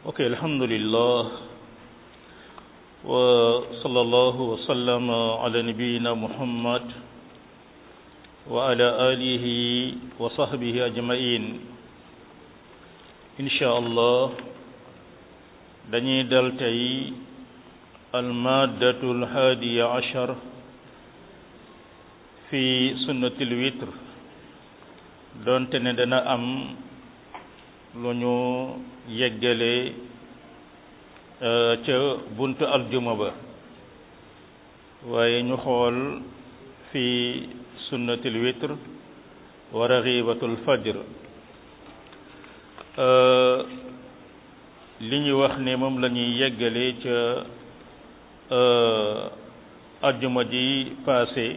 ok alhamdulillah wa sallallahu wa sallama ala nabiyyina muhammad wa ala alihi wa sahbihi ajmain insha allah dañuy dal tey almaddatu alhaadiya ashar fi sunnatil witr doonte ne dana am lu ñu yeggale ca buntu aljuma ba waaye ñu xool fi sunnatil witr wa raxibatul fajr li ñu wax ne moom la ñuy yeggale ca aljuma ji passé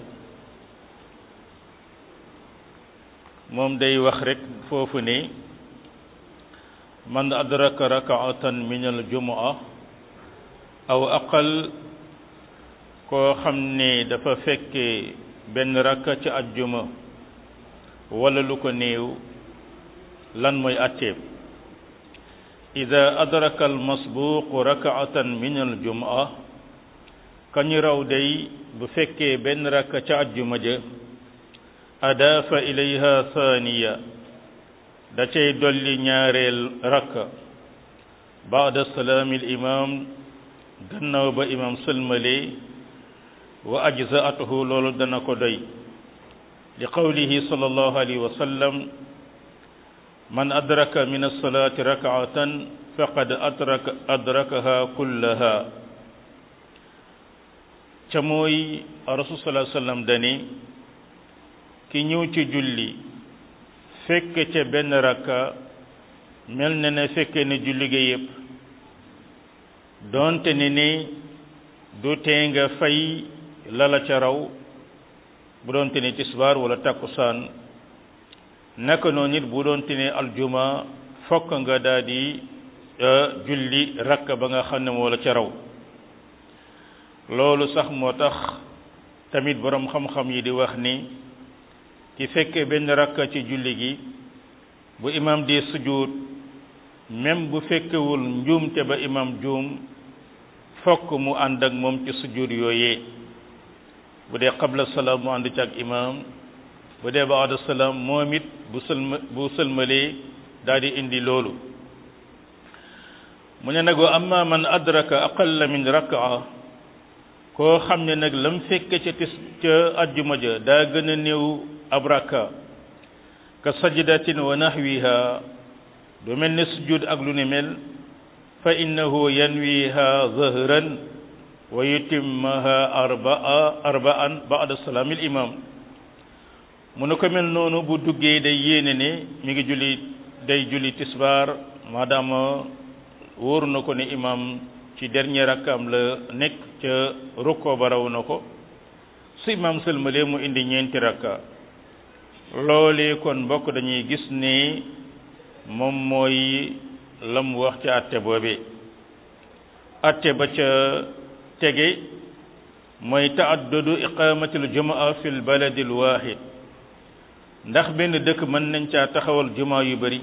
moom day wax rek foofu ne man adraka rakaatan min aljumaa aw aqal koo xam ne dafa fekke benn rakka ci ajjuma wala lu ko néew lan mooy atteeb ida adraka almasbuuqu rakaatan min aljumaa kañu raw day bu fekkee benn rakka ca ajjuma ja adaafa ilayha thaniya da cay dolli ñaareel rakka baada salaami al imam gannaaw ba imam sëlmale wa ajzaatuhu loolu dana ko doy li qawlihi sallallahu alayhi wa sallam man adraka min alsalati rakaatan faqad adraka adrakaha kullaha ca mooy rasul sallallahu alayhi wa sallam dani ki ñëw ci julli fekk ca benn rakka mel na ne fekke ne julli ga yépp doonte ne ni du tee nga fay lala ca raw bu doonte ne tisbaar wala takkusaan naka noonu nit bu doonte ne aljuma fokk nga daal di julli rakka ba nga xam ne moo la ca raw loolu sax moo tax tamit boroom xam-xam yi di wax ni ki fekkee benn rakka ci julli gi bu imam di sujud même bu fekkewul njuumte ba imam juum fokk mu ànd ak moom ci sujud yooyee bu dee qabla salaam mu ànd ci ak imam bu dee baada salaam moom it bu sëlma bu sëlmalee daal di indi loolu mu ne nag wa amma man adraka aqalla min rakaa koo xam ne nag lam fekke ca tis ca ajjuma ja daa gën a néew ab rakka ka sajdatin wa nahwiha du mel ne sujud ak lu ne mel fa innahu yanwiha zahran wa yutimmaha arbaa arbaan ba'da salaamil imam mu ne ko mel noonu bu duggee day yéene ne mi ngi julli day julli tisbaar maadaama wóor na ko ne imam ci dernier rakkaam la nekk ca rukkoo ba raw na ko su imam sëlmalee mu indi ñeenti rakka loolee kon mbokk dañuy gis ne moom mooy la mu wax ca atte boobe atte ba ca tege mooy taaddudu iqamatil jumaa fi l baladi l wahid ndax benn dëkk mën nañ caa taxawal jumaa yu bari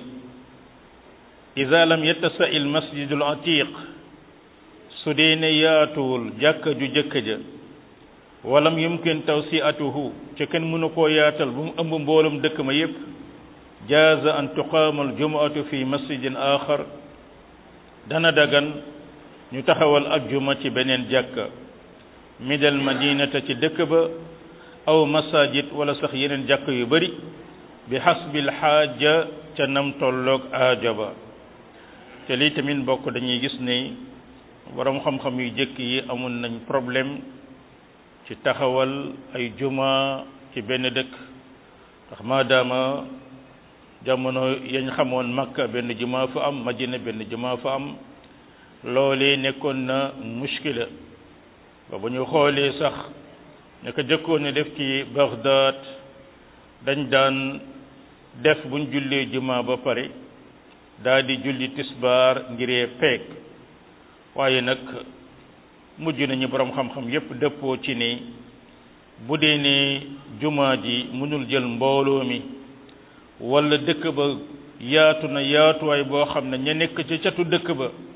ida lam yattasa il masjidul atiq su dee ne yaatuwul jàkka ju jëkk ja walam yumkin tawsiatuhu ca kenn mënu koo yaatal bu mu ëmb mboolum dëkk ma yépp jaaza an tuqaama aljumuatu fi masjidin axar dana dagan ñu taxawal ak juma ci beneen jàkka midal madinata ci dëkk ba aw masajid wala sax yeneen jàkk yu bari bi xasbil xaaja ca nam tolloog aaja ba te lii tamit mbokk dañuy gis ne borom xam-xam yu jëkk yi amoon nañ problème ci taxawal ay juma ci benn dëkk ndax maadaama jamono yañ xamoon makka benn juma fa am madina benn juma fa am loolee nekkoon na muskila ba bu ñu xoolee sax naka jëkkoon ne def ci Baghdad dañ daan def buñ jullee juma ba pare daa di julli tisbaar ngiree peek waaye nag mujj nañu borom xam-xam yépp dëppoo ci ne bu dee ne jumaa ji mënul jël mbooloo mi wala dëkk ba yaatu na yaatuwaay boo xam ne ña nekk ca catu dëkk ba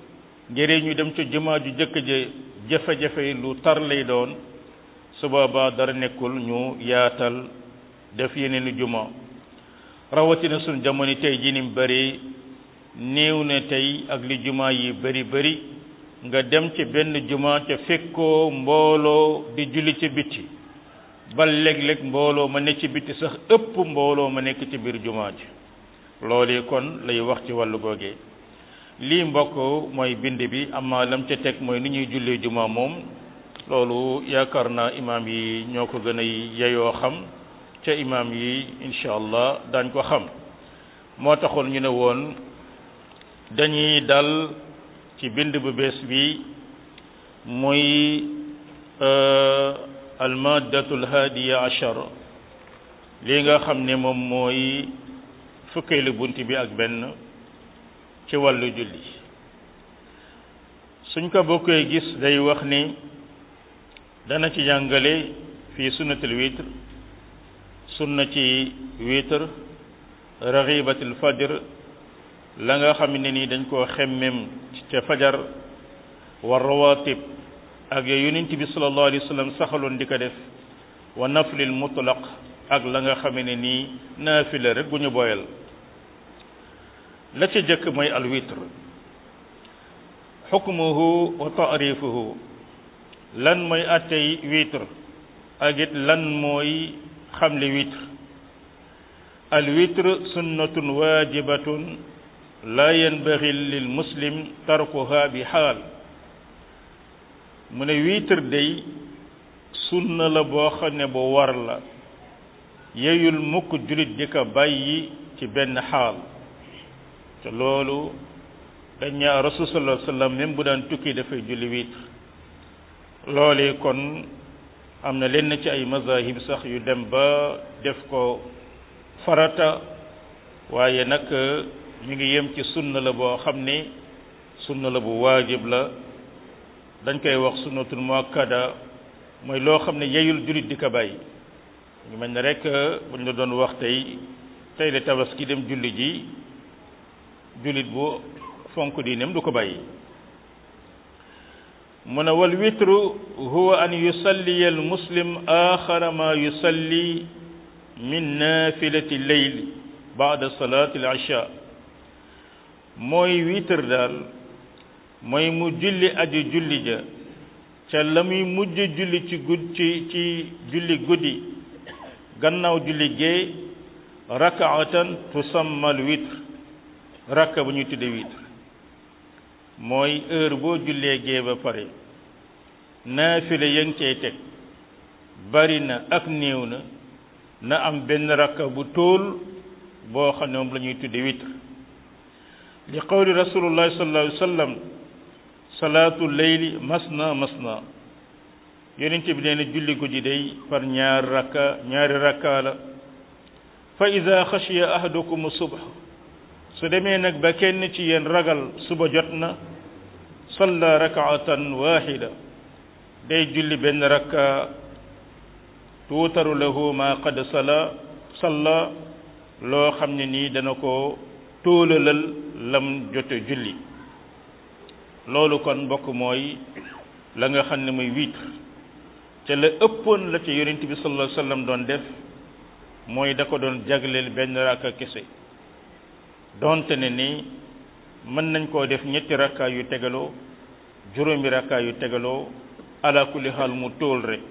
ngir ñu dem ca jumaa ju jëkk ja jafe-jafe yi lu tar lay doon su boobaa dara nekkul ñu yaatal def yeneen i juma rawatina suñ jamono tey ji ni mu bëri néew na tey ak li juma yi bëri bëri nga dem ci benn juma te fekkoo mbooloo di julli ci bitti ba léeg-léeg mbooloo ma nekk ci bitti sax ëpp mbooloo ma nekk ci biir juma ji loolu kon lay wax ci wàllu googee lii mbokk mooy bind bi amma lam ca teg mooy ni ñuy jullee juma moom loolu yaakaar naa imaam yi ñoo ko gën a yeyoo xam ca imaam yi incha allah daañ ko xam moo taxoon ñu ne woon dañuy dal ci bind bu bees bi muy almaddatul hadiya achar lii nga xam ne moom mooy fukkeelu bunt bi ak benn ci wàllu julli suñ ko bokkee gis day wax ni dana ci jàngale fii sunnatul witr sunna ci witr raxibatul fajr la nga xam ne ni dañ koo xemmem ca fajar wa rawatib ak ya yonent bi sallallahu alayhi wa sallam saxaloon di ko def wa naflil mutlaq ak la nga xam ne nii naafila rek gu ñu boyal la ca jëkk mooy al witr xukmuhu wa taarifuhu lan mooy attey witr ak it lan mooy xamle witr al witr sunnatun wajibatun la yanbaghi lil muslim tarkuha bi xaal mu ne witr day sunna la boo xam ne bu war la yeyul mukk julit di ko bàyyi ci benn xaal te loolu dañ ñaa rasul sallallahu alayhi wasallam même bu daan tukki dafay julli witr loole kon am na lenn ci ay mazahib sax yu dem ba def ko farata waaye nag mi ngi yem ci sunna la boo xam ne sunna la bu waajib la dañ koy wax sunnatul muakkada mooy loo xam ne yeyul jullit di ko bàyyi ñu mel ne rek buñ la doon wax tey tey la tabaski dem julli ji jullit bu fonk diineem du ko bàyyi mu ne wal witru huwa an yusalliya al muslim axara ma yusalli min nafilati leyl baada salati al isha mooy witr daal mooy mu julli aju julli ja ca la muy mujj julli ci gud ci ci julli guddi gannaaw julli gee rakaatan tusamma al witr rakka bu ñuy tudde witr mooy heure boo jullee gee ba pare naafile ya ngi cay teg bari na ak néew na na am benn rakka bu tóol boo xam ne moom la ñuy tudde witr li qawli rasulullahi sallallahu alayhi wa sallam salaatu leyli masna masna yonent bi nee na julli guddi day par ñaar rakka ñaari rakka la fa ida xashiya ahadukum subh su demee nag ba kenn ci yéen ragal suba jot na salla rakaatan waxida day julli benn rakka tuutaru lahu ma qad sala salla loo xam ne nii dana ko tóolalal lam jote julli loolu kon mbokk mooy la nga xam ne muy witr te la ëppoon la ca yonent bi sallallahu alayhi wasallam doon def mooy da ko doon jagleel benn rakka kese donte ne ni mën nañ koo def ñetti rakka yu tegaloo juróomi rakka yu tegaloo ala kulli xaal mu tóol rek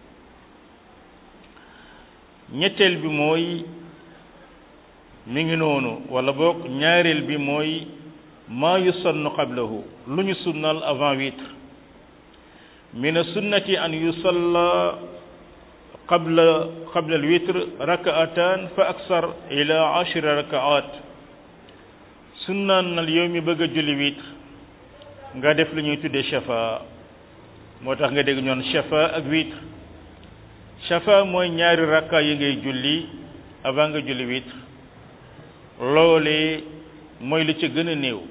ñetteel bi mooy mi ngi noonu wala boog ñaareel bi mooy maa yusannu qablahu lu ñu sunnal avant witr min sunnati an yusalla qabla qabla al witr rakaatan fa aksar ila ashra rakaat sunnaan nal yow mi bëgg a julli witr nga def lu ñuy tuddee shafa moo tax nga dégg ñoon shafa ak witr shafa mooy ñaari rakka yi ngay julli avant nga julli witr loole mooy la ca gën a néew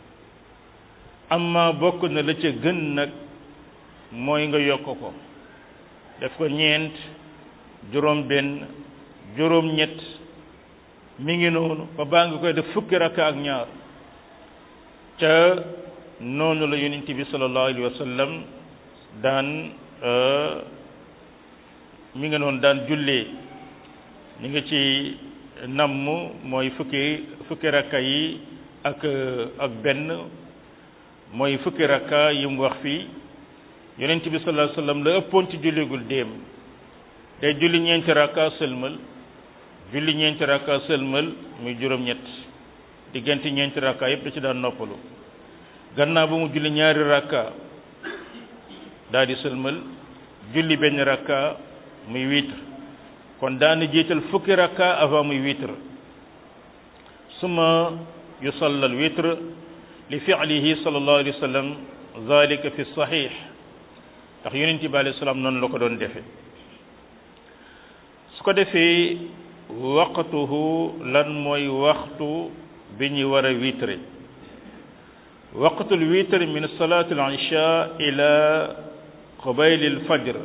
amma bokk na la ca gën nag mooy nga yokk ko def ko ñeent juróom benn juróom ñett mi ngi noonu ba baa nga koy def fukki rakka ak ñaar ca noonu la yonent bi sallallahu alayhi wa sallam daan mi nga noonu daan jullee ñu ngi ci namm mooy fukki fukki rakka yi ak ak benn mooy fukki rakka yi mu wax fii yonent bi sallallahu alayhi wa sallam la ëppoon ci julligul déem day julli ñeenti rakka sëlmal julli ñeenti rakka sëlmal muy juróom-ñett diggante ñeenti rakka yëpp da ci daan noppalu gannaaw ba mu julli ñaari rakka daal di sëlmal julli benn rakka muy witre kon daana jiital fukki rakka avant muy witre suma yusalla al witre li fi'lihi sallallahu alayhi wa sallam zalika fi sahih ndax yonent bi alayhi salaam noonu la ko doon defe su ko defee waqtuhu lan mooy waxtu bi ñu war a witre waqtul witre min salati al isha ila qabayl al fajr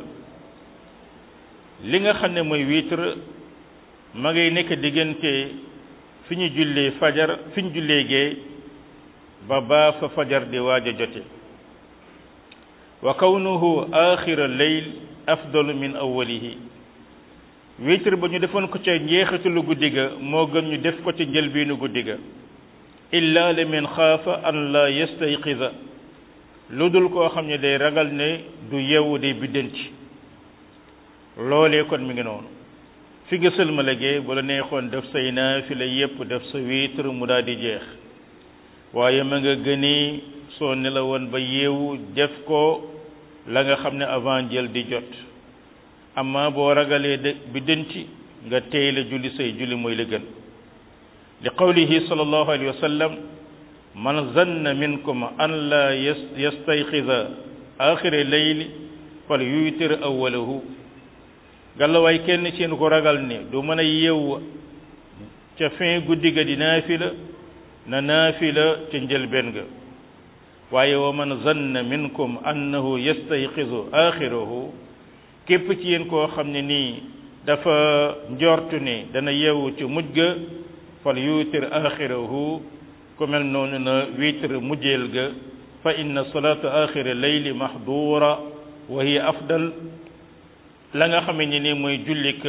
li nga xam ne mooy witre ma ngay nekk diggante fi ñu jullee fajar fi ñu jullee gee ba baa fa fajar di waaj a jote wa kawnuhu axira leyl afdalu min awwalihi witre ba ñu defoon ko ca njeexitalu guddi ga moo gën ñu def ko ca njëlbeenu guddi ga illa liman xaafa an la yastayqiza lu dul koo xam ne day ragal ne du yeewu day biddanti loolee kon mi ngi noonu fi nga sëlmalagee bu la neexoon def say naafila yépp def sa witre mu daal di jeex waaye ma nga gënee soo nelawoon ba yeewu def ko la nga xam ne avant jël di jot amma boo ragalee de biddanti nga tey la julli say julli mooy la gën li qawlihi sallallahu alayhi wa sallam man zanna minkum an la yastayqiza axira leyli fal yuutir awalahu gàllawaay kenn seen ko ragal ne du mën a yeewu ca fin guddi ga di naafila na naafila ca njëlbeen ga waaye wa man zanna minkum annahu yastayqizu axirahu képp ci yéen koo xam ne nii dafa njortu ne dana yeewu ci mujj ga fal yuutir axirahu ku mel noonu na witre mujjeel ga fa inna salata axira leyli mahdura wa hiya afdal la nga xam ne ni mooy jullik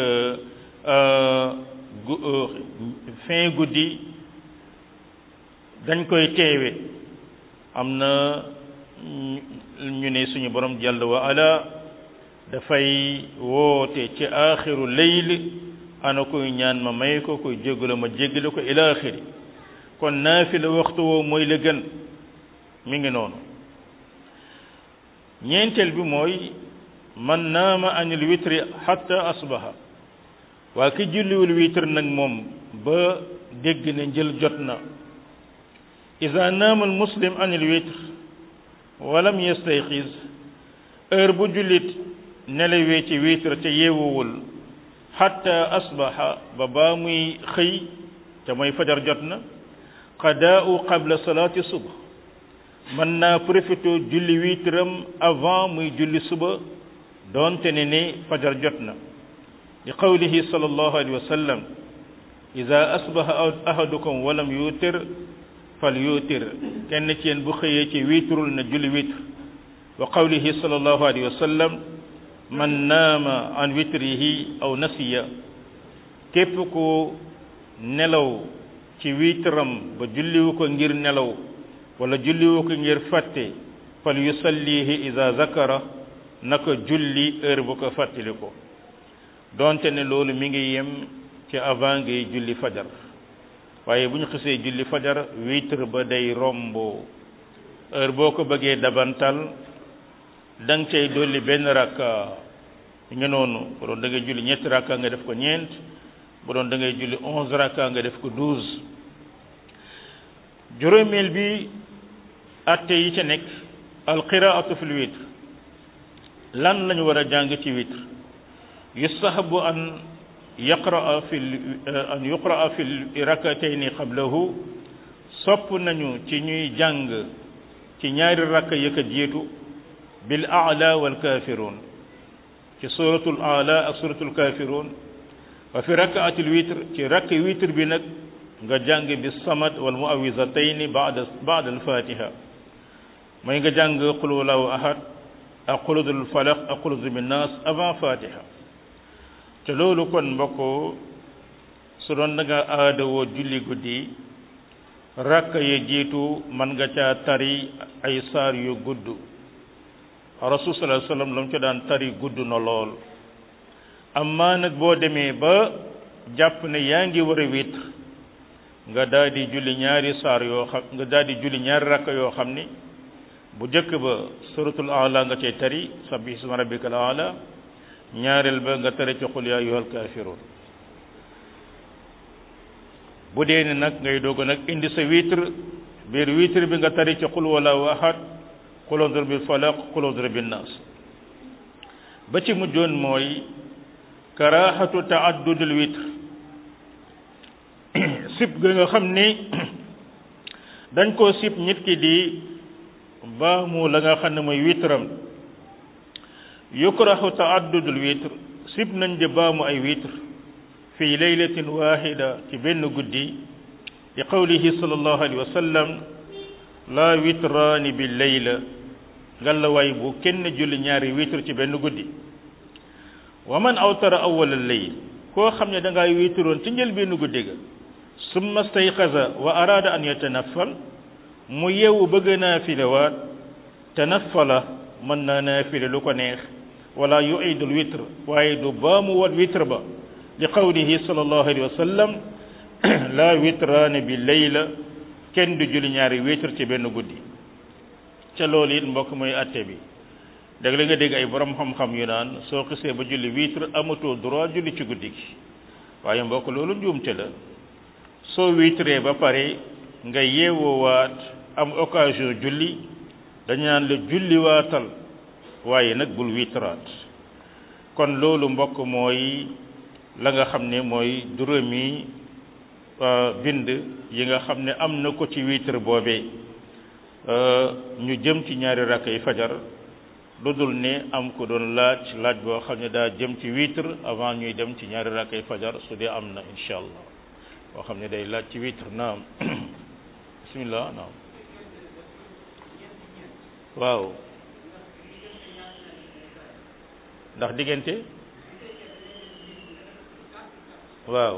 fin guddi dañ koy teewe am na ñu ne suñu borom jàll wa ala dafay woote ci axiru leyl ana koy ñaan ma may ko koy jéggala ma jéggale ko ila axiri kon naafila waxtu woo mooy la gën mi ngi noonu ñeenteel bi mooy man naama anil witri hatta asbaha waa ki julliwul witr nag moom ba dégg ne njël jot na ida naama al muslim anil witr walam yastayxiz heure bu jullit nelawee ci witr te yeewuwul hatta asbaha ba baa muy xëy te mooy fajar jot na qadaa'u qabla salaati subh mën naa profité julli witram avant muy julli suba doonte ne ne fajar jot na li qawlihi sallallahu alayhi wa sallam ida asbaha ahadukum walam yuutir fal yuutir kenn ci yéen bu xëyee ci wiitrul na julli witr wa qawlihi sallallahu alayhi wa sallam man naama an witrihi aw nasiya képp ku nelaw ci witram ba julliwu ko ngir nelaw wala julliwu ko ngir fàtte fal yusallihi ida zakara naka julli heure bu ko fàttali ko donte ne loolu mi ngi yem ci avant ngay julli fajar waaye bu ñu xisee julli fajar witre ba day rombo heure boo ko bëggee dabantal da nga cay dolli benn rakka nga noonu bu doon da ngay julli ñetti rakka nga def ko ñeent bu doon da ngay julli onze rakka nga def ko douze juróomeel bi atte yi ca nekk alqiraatu fil witre lan lañu war a jàng ci witre yustahabu an yaqraa fi an yuqraa fi rakatayni qablahu sopp nañu ci ñuy jàng ci ñaari rakka yëkka jiitu bil aala wal kafirun ci suratul aala ak suratul kafirun wa fi rakaatil witre ci rakk witre bi nag nga jàng bi samad wal muawizatayni ba'da ba'da al fatiha mooy nga jàng qul huwallahu ahad ak qul udul falaq ak qul udul bin nas avant fatiha te loolu kon mbokk su doon da nga aadawoo julli guddi rakk ya jiitu man nga caa tari ay saar yu gudd rasul sallallahu alayhi wasallam la mu ca daan tari gudd na lool amma nag boo demee ba jàpp ne yaa ngi war a witr nga daal di julli ñaari saar yoo xam nga daal di julli ñaari rakk yoo xam ni bu jëkk ba suratul ala nga cay tari sabbi isma rabbikal ala ñaareel ba nga tari ci qul ya ayyuhal kafirun bu dee ne nag ngay doog nag indi sa witre biir witre bi nga tari ci qul wallahu ahad qul udr bil falaq qul udr bin nas ba ci mujjoon mooy karahatu taaddudul witre sib ga nga xam ni dañ koo sib nit ki di baamu la nga xam ne mooy witram yukrahu taaddudul witre sib nañ di baamu ay witre fi laylatin wahida ci benn guddi li qawlihi sallallahu alayhi wa sallam la witraani bi layla ngalla waay bu kenn julli ñaari witre ci benn guddi wa man awtara awwal al-layl koo xam ne da ngaa witroon ci njël benn guddi ga summa stayqaza wa arada an yatanaffal mu yeewu bëgg naafile waat tanaffala mën naa naafile lu ko neex wala yuidul witr waaye du baamu wat witr ba li qawlihi sallallahu alayhi wa sallam la witraane bi layla kenn du julli ñaari witr ci benn guddi ca loolu it mbokk mooy atte bi dégg la nga dégg ay borom xam-xam yu naan soo xisee ba julli witre amatoo droit julli ci guddi gi waaye mbokk loolu njuumte la soo witree ba pare nga yeewoowaat am occasion julli dañu naan la julli waatal waaye nag bul witraat kon loolu mbokk mooy la nga xam ne mooy juróomi bind yi nga xam ne am na ko ci witre boobee ñu jëm ci ñaari rakk yi fajar lu dul ne am ko doon laaj laaj boo xam ne daa jëm ci witre avant ñuy dem ci ñaari rakk yi fajar su dee am na incha allah boo xam ne day laaj ci witre naam bismillah naam waaw ndax diggante waaw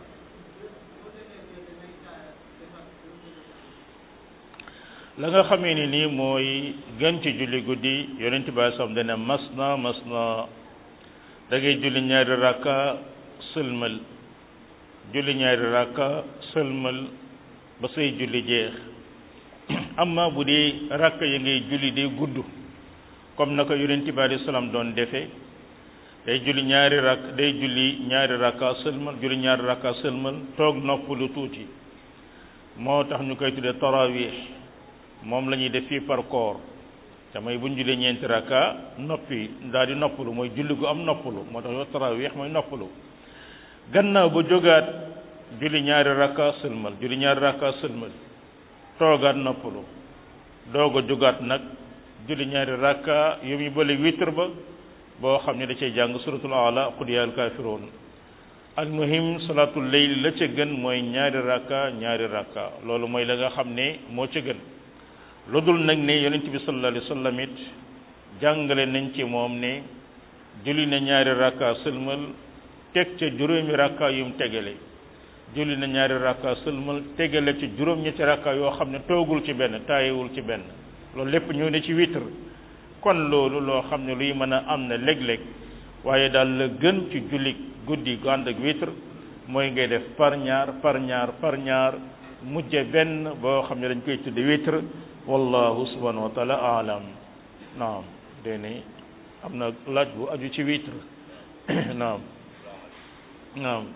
la nga xamee ni nii mooy gën ci julli guddi yonent bi sam dana mas na mas na da ngay julli ñaari rakka sëlmal julli ñaari rakka sëlmal ba say julli jeex amma bu dee rakka yi ngay julli day gudd comme na ko yonent bi alayhi salaam doon defee day julli ñaari rakk day julli ñaari rakka sëlmal julli ñaari rakka sëlmal toog nopp lu tuuti moo tax ñu koy tuddee tarawih moom la ñuy def fii par corps te mooy bu ñu jullee ñeenti rakka noppi daal di noppalu mooy julli gu am noppalu moo tax yow tarawih mooy noppalu gannaaw ba jógaat julli ñaari rakka sëlmal julli ñaari rakka sëlmal toogaat noppalu doog a jógaat nag julli ñaari rakka yu muy bële witre ba boo xam ne da cay jàng suratul ala qul yaa al kaafiruun al muhim salaatul layl la ca gën mooy ñaari rakka ñaari rakka loolu mooy la nga xam ne moo ca gën lu dul nag ne yonent bi sallallahu alayhi wa sallam it jàngale nañ ci moom ne julli na ñaari rakka sëlmal teg ca juróomi rakka yum tegale julli na ñaari rakka sëlmal tegale ci juróom ñetti rakka yoo xam ne toogul ci benn taayewul ci benn loolu lépp ñëw ne ci witre kon loolu loo xam ne luy mën a am na léeg-léeg waaye daal la gën ci julli guddi gu ànd ak witre mooy ngay def par ñaar par ñaar par ñaar mujje benn boo xam ne dañ koy tudde witre wallahu subhanahu wa taala alam naam dene am na laaj bu aju ci witre naam naam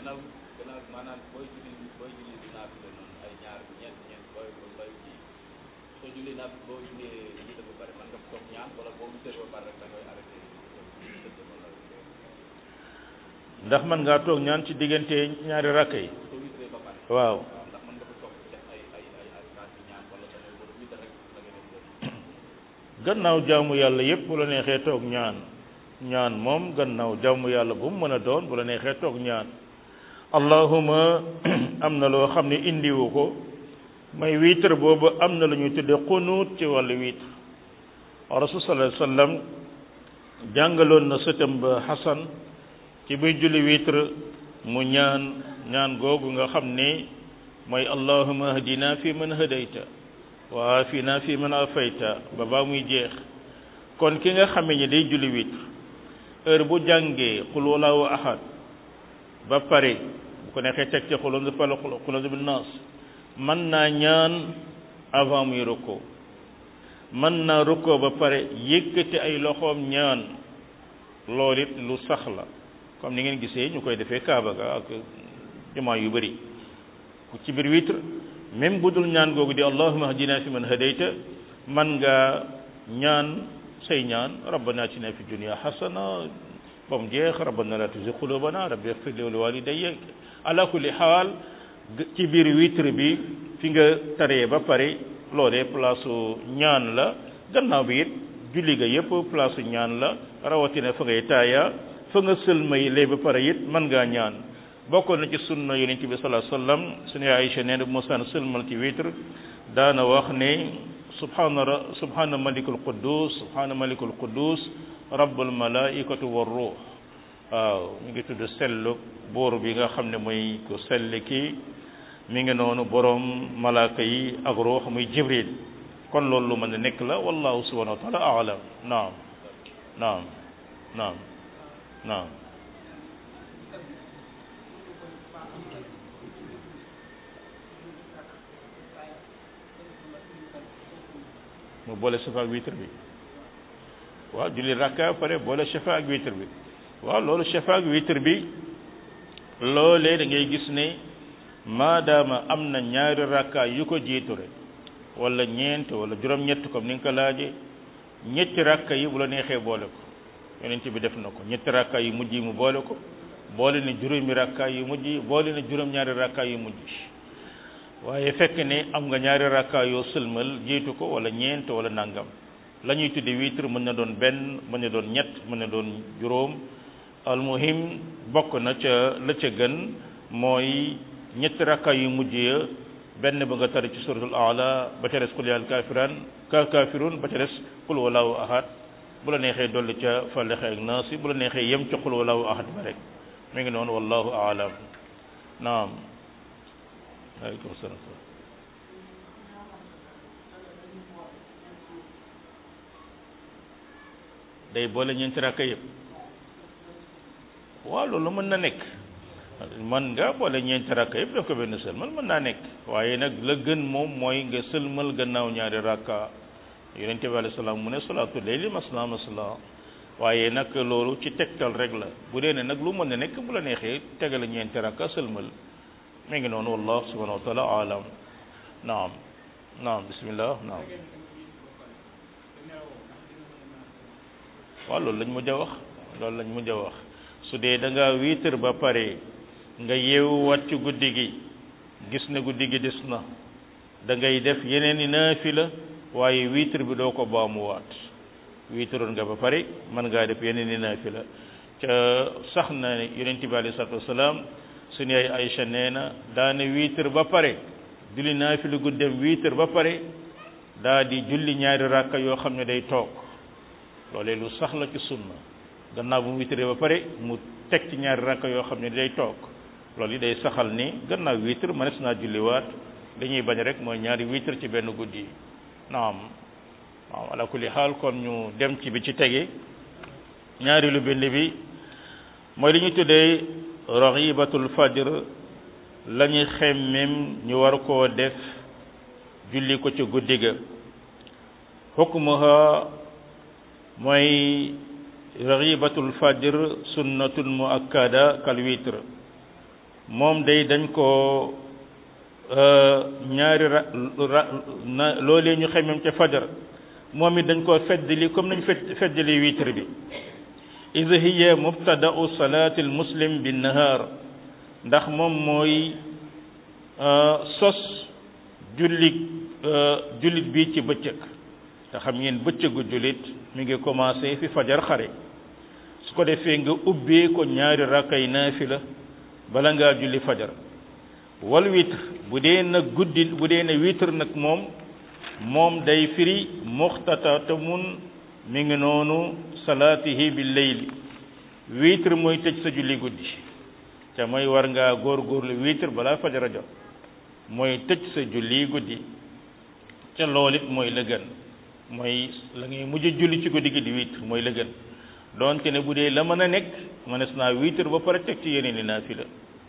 ndax man ngaa toog ñaan ci diggante ñaari rakk yi waaw gannaaw jaamu yàlla yépp bu la neexee toog ñaan ñaan moom gannaaw jaamu yàlla bu mu mën a doon bu la neexee toog ñaan allahuma am na loo xam ne indiwu ko mooy witre boobu am na lu ñuy tudde xunuut ci wàllu witre rasul sallallahu alayhi wasallam jàngaloon na sëtam ba Xasan ci buy julli witre mu ñaan ñaan googu nga xam ne mooy allahuma hadina fi man hadayta wa afina fi man afayta ba baa muy jeex kon ki nga xame ne day julli witre heure bu jàngee qul wallahu ahad ba pare bu ko neexee teg ci qul huwa falaq qul huwa bin nas mën naa ñaan avant muy rukkoo mën naa rukkoo ba pare yëkkati ay loxoom ñaan loolu it lu sax la comme ni ngeen gisee ñu koy defee Kaaba ga ak jumaa yu bëri ku ci biir witre même bu dul ñaan googu di allahumma hadina fi man hadayta man nga ñaan say ñaan rabbana atina fi dunya hasana ba mu jeex rabbana la tuzigh qulubana rabbi ighfir li wa li walidayya ala kulli xaal ci biir witre bi fi nga taree ba pare loolee place ñaan la gannaaw bi it julli ga yépp place ñaan la rawatina fa ngay taaya fa nga sëlmay lay ba pare it mën ngaa ñaan bokkoon na ci sunna yonent bi sallallahu alayhi wasallam suñu Aïcha nee na bu mosaan sëlmal ci witre daana wax ne subhana ra subhana malikul quddus subhana malikul quddus rabbul malaikatu war ruux waaw ñu ngi tudd sellu buur bi nga xam ne mooy ko sell kii mi ngi noonu borom malaaka yi ak ruux muy jibril kon loolu lu mën a nekk la wallahu subhanahu wa taala aalam naam naam naam naam mu boole safa ak witre bi waaw julli rakka pare boole safa ak witre bi waaw loolu safa ak witre bi loolee da ngay gis ne maadaama am na ñaari rakka yu ko jiitu rek wala ñeent wala juróom-ñett comme ni nga ko laaje ñetti rakka yi bu la neexee boole ko yonent bi def na ko ñetti rakka yu mujj yi mu boole ko boole na juróomi rakka yu mujj yi boole na juróom-ñaari rakka yu mujj waaye fekk ne am nga ñaari rakka yoo sëlmal jiitu ko wala ñeent wala nangam la ñuy tudde witre mën na doon benn mën na doon ñett mën na doon juróom almuhim bokk na ca la ca gën mooy ñetti rakka yu mujj ya benn ba nga tari ci suratul aala ba ca des qul yaa kaafiran ka kaafirun ba ca des qul wallahu ahad bu la neexee dolli ca falexe ak naasi bu la neexee yem ca qul wallahu ahad ba rek mi ngi noonu wallahu aalam naam aleykum salaam day boole ñeenti rakka yëpp waaw loolu mën na nekk man nga boole ñeenti rakka yëpp def ko benn sëlmal mën naa nekk waaye nag la gën moom mooy nga sëlmal gannaaw ñaari rakka yonente bi alayhi salaam mu ne salaatu layli masna masna waaye nag loolu ci tegtal rek la bu dee ne nag lu mën na nekk bu la neexee tegale ñeenti rakka sëlmal mi ngi noonu wallahu subhanahu wa taala alam naam naam bismillah naam waaw loolu lañ mujj a wax loolu lañ mujj a wax su dee da ngaa wiitar ba pare nga yeewuwaat ci guddi gi gis ne guddi gi des na da ngay def yeneen i naafila waaye wiitar bi doo ko baamuwaat wiitaroon nga ba pare mën ngaa def yeneen i naafila ca sax na yonent bi alei salatu wasalaam suñu yaay Aïcha nee na daana wiitar ba pare julli naafila guddem wiitar ba pare daa di julli ñaari rakka yoo xam ne day toog loolee lu sax la ci sunna gannaaw bu mu wiitaree ba pare mu teg ci ñaari rakka yoo xam ne day toog loolu yi day saxal ni gannaaw wiitar mënees naa julliwaat dañuy bañ rek mooy ñaari wiitar ci benn guddi naam waaw ala kulli xaal kon ñu dem ci bi ci tege ñaari lu bind bi mooy li ñu tuddee raxibatul fajr la ñuy xemmem ñu war koo def julli ko ci guddi ga xukmuha mooy raxibatul fajr sunnatun muakkada kal witr moom day dañ ko ñaari ra na loolee ñu xemmem ca fajar moom it dañ koo feddali comme nañ fedd feddali witre bi id hiya mubtada'u salati almuslim binnahaar ndax moom mooy sos jullit jullit bi ci bëccëg te xam ngeen bëccëgu jullit mi ngi commencé fi fajar xare su ko defee nga ubbee ko ñaari rakkay naafila bala ngaa julli fajar wal witr bu dee nag guddi bu dee ne witr nag moom moom day firi muxtatatamun mi ngi noonu salaatihi bi leyli witr mooy tëj sa julli guddi te mooy war ngaa góorgóorlu witr balaa fajara jot mooy tëj sa julli guddi ca loolu it mooy la gën mooy la ngay mujj julli ci guddi gi di witr mooy la gën doonte ne bu dee la mën a nekk mënees naa witr ba pare teg ci yeneen i naafila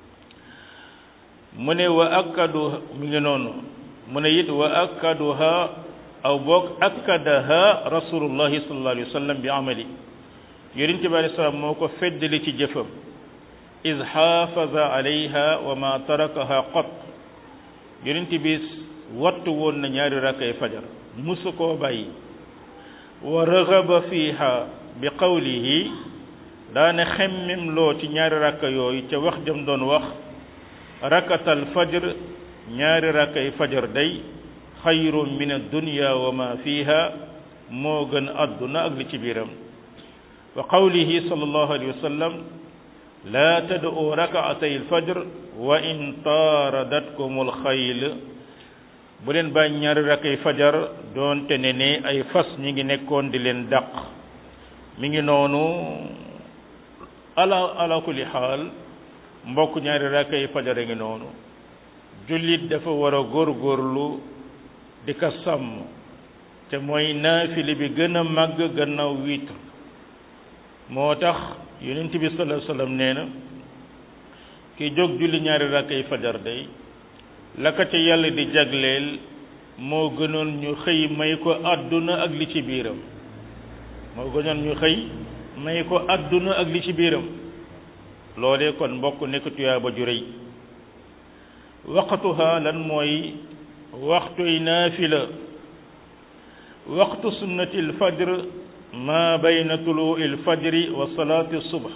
mu ne wa akkadu mi ngi noonu mu ne it wa akkaduha aw boog akkadaha rasulullahi sallallahu alayhi wa sallam bi amali yonente bi alei salaam moo ko feddali ci jëfam is xaafaza alayha wa ma tarakaha qat yonente bi wattu woon na ñaari rakkay fajar musu koo bàyyi wa raxaba fiha bi qawlihi daane xemmem loo ci ñaari rakka yooyu ca wax jëm doon wax rakatal fajr ñaari rakkay fajar day xayrun min addunya wa ma fiha moo gën àdduna ak li ci biiram wa qawlihi sallallahu alayhi wa sallam laa tad'u rakaatay alfajr wa in taaradatkum alxayl bu leen bàyyi ñaari rakkay fajar doonte ne ne ay fas ñi ngi nekkoon di leen dàq mi ngi noonu ala ala kulli xaal mbokk ñaari rakkay fajar a ngi noonu jullit dafa war a góorgóorlu di ko sàmm te mooy naafili bi gën a màgg gannaaw witr moo tax yonent bi sallallahu alayhi wasallam nee na ki jóg julli ñaari rakkay fajar day la ko ca yàlla di jagleel moo gënoon ñu xëy may ko àdduna ak li ci biiram moo gënoon ñu xëy may ko àdduna ak li ci biiram loolee kon mbokk nekk tuyaaba ju rëy waqtuha lan mooy waxtuy naafila waxtu sunnati alfajr ma bayna tuluui alfajri wa salaati subh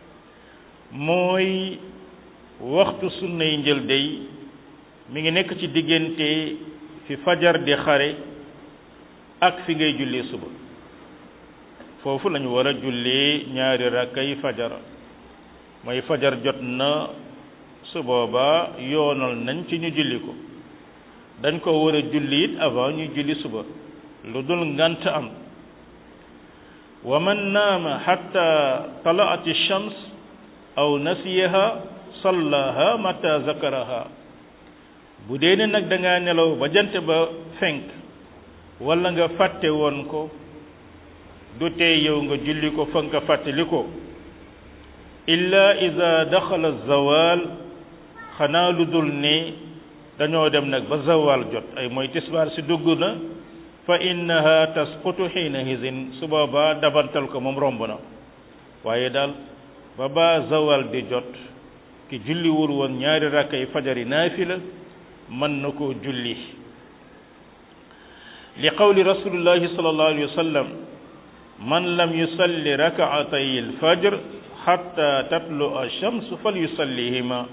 mooy waxtu sunnay njël day mi ngi nekk ci diggante fi fajar di xare ak fi ngay jullee suba foofu lañu war a jullee ñaari rakkay fajar mooy fajar jot na su boobaa yoonal nañ ci ñu julli ko dañ ko war a julli it avant ñu julli suba lu dul ngant am wa man naama xatta talaat shams aw nasiyaha sallaha mata zakaraha bu dee ne nag da ngaa nelaw ba jant ba fenk wala nga fàtte woon ko du tee yow nga julli ko fa nga fàttali ko illa ida daxala zawal xanaa lu dul ne dañoo dem nag ba zawal jot ay mooy tisbaar si dugg na fa innaha tasqutu xiina hisin su boobaa dabantal ko moom romb na waaye daal ba ba zawal di jot ki julliwul woon ñaari rakkay fajari naafila mën na koo julli li qawli rasulillahi sallallahu alayhi wa sallam man lam yusalli rakaatay alfajr xatta tatlu alchamsu fal yusallihima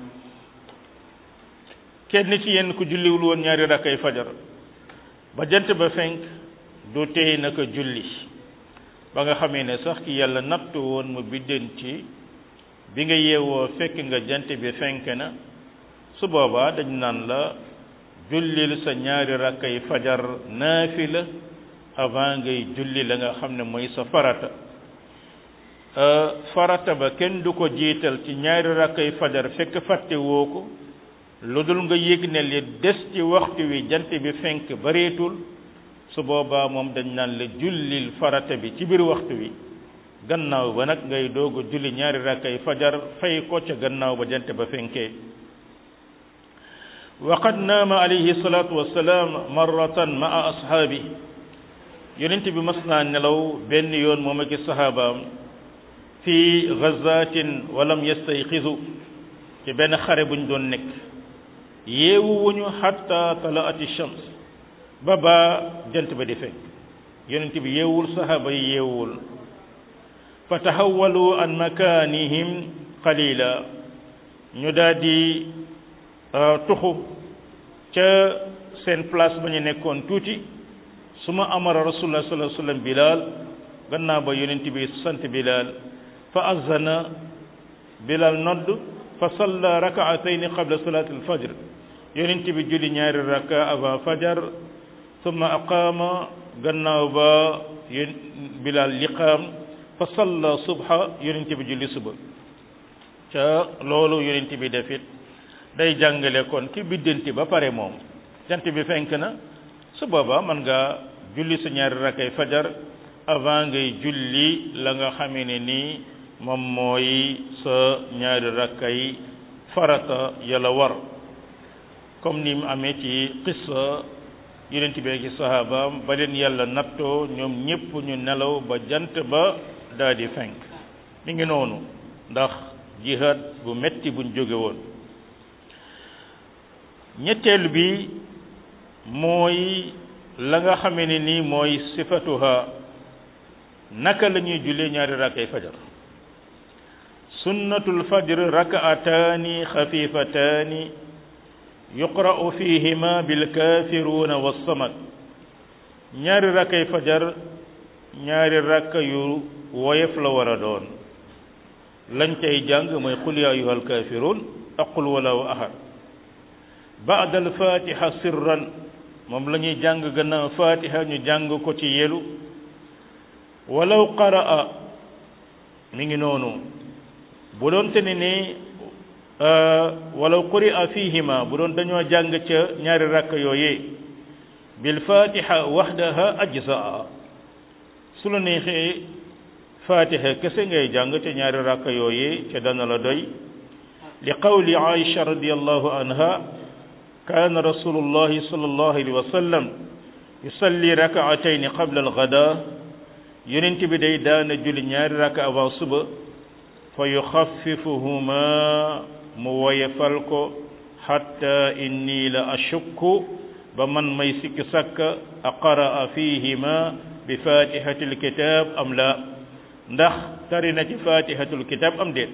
kenn ci yéen ku julliwul woon ñaari rakkay fajar ba jant ba fenk du tey naka julli ba nga xamee ne sax ki yàlla nattu woon mu biddanti bi nga yeewoo fekk nga jant bi fenk na su boobaa dañ naan la jullil sa ñaari rakkay fajar naafila avant ngay julli la nga xam ne mooy sa farata farata ba kenn du ko jiital ci ñaari rakkay fajar fekk fàtte woo ko lu dul nga yëg ne li des ci waxtu wi jant bi fenk bareetul su boobaa moom dañ naan la jullil farata bi ci biir waxtu wi gannaaw ba nag ngay doog a julli ñaari rakkay fajar fay ko ca gannaaw ba jant ba fenkee waqad naama alayhi salaatu wassalaam marratan maa ashaabi yonent bi mas naa nelaw benn yoon moom ak i sahabaam fi gazatin walam yastayqizu ci benn xare buñ doon nekk yeewu wuñu xatta talaati shams ba ba jant ba di fekk yonent bi yeewul sahaba yi yeewul fa tahawalu an makanihim qalila ñu daal di tuxu ca seen place ba ñu nekkoon tuuti suma amara rasulullah sallallahu alayhi wasallam bilal gannaaw ba yonent bi sant bilal fa azana bilal nodd fa salla rakaatayni qabla salati alfajr yonent bi julli ñaari raka avant fajar summa aqaama gannaaw ba yén bilal liqaam fa salla subha yonent bi julli suba ca loolu yonent bi defit day jàngale kon ki biddanti ba pare moom jant bi fenk na su boobaa mën nga julli sa ñaari rakkay fajar avant ngay julli la nga xamee ne nii moom mooy sa ñaari rakkay farata yàlla war comme ni mu amee ci qissa yonent bi ak sahabaam ba leen yàlla nattoo ñoom ñépp ñu nelaw ba jant ba daal di fenk mi ngi noonu ndax jihad bu metti buñ jóge woon ñetteel bi mooy la nga xamee ne nii mooy sifatuha naka la ñuy jullee ñaari rakkay fajar sunnatul fajr rakaataani xafifataani yuqra'u fihima bilkafiruna wassamad ñaari rakkay fajar ñaari rakka yu woyof la war a doon lañ cay jàng mooy qul ya ayuha alkafirun ak qul wallahu ahad baada alfatiha sirran moom la ñuy jàng gannaaw fatiha ñu jàng ko ci yelu walaw qaraa mi ngi noonu bu doon te ne ni walaw quri'a fihima bu doon dañoo jàng ca ñaari rakk yooyee bil fatiha wahdaha ajzaa su la neexee fatiha kese ngay jàng ca ñaari rakk yooyee ca dana la doy li qawli aisha radiyallahu anha kaana rasulullahi sallallahu alayhi wa sallam yusalli rakaatayni qabla algada yonent bi day daana julli ñaari raka avant suba fa yuxaffifuhuma mu woyefal ko hatta inni la ashukku ba man may sikki sakka aqaraa fihima bi fatihati alkitab am la ndax tari na ci fatihatul kitab am déet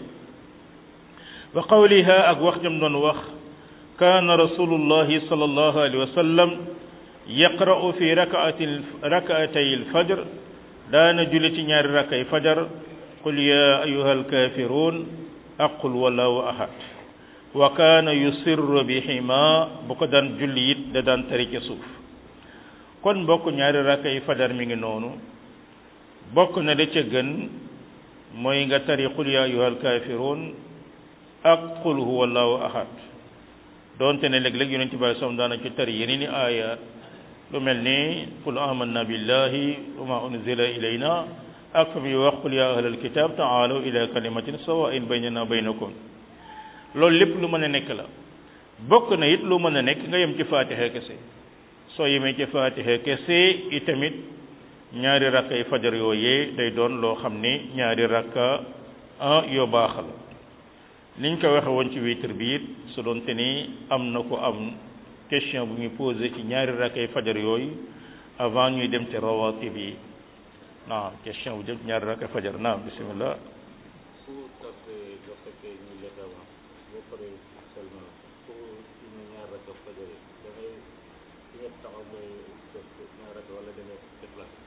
wa qawliha ak wax jam doon wax kaana rasulullahi sallallahu alayhi wa sallam yaqra'u fi rakaati rakaatay alfajr daana julli ci ñaari rakay fajar qul ya ayuha alkafirun aqul wallahu ahad wa kaana yusirru bihima bu ko daan julli it da daan tari ca suuf kon mbokk ñaari rakay fajar mi ngi noonu bokk na da ca gën mooy nga tari qul ya ayuha alkafirun ak qul huwa allahu ahad doonte ne léeg-léeg yonent bi som daana ci tari yeneen i aaya lu mel ni qul amanna billahi wa ma unzila ilayna ak fa muy wax qul ya ahlal kitab taalaw ila kalimatin sawain baynana baynakum loolu lépp lu mën a nekk la bokk na it lu mën a nekk nga yem ci fatiha kese soo yemee ci fatiha kese itamit ñaari rakka yi fajar yooyee day doon loo xam ni ñaari rakka ah yoo baax la niñ ko waxe woon ci witre bi it su doonte ni am na ko am question bu muy posé ci ñaari rakkay fajar yooyu avant ñuy dem ci rawatib yi naam question bu jëm ci ñaari rakkay fajar naam bismillah su tasee nga fekkee ñu lekk avant boo paree seulement pour ñu ñaar rakka fajar yi da ngay fi nga taxaw ngay def ñaar rakka wala da ngay déplacé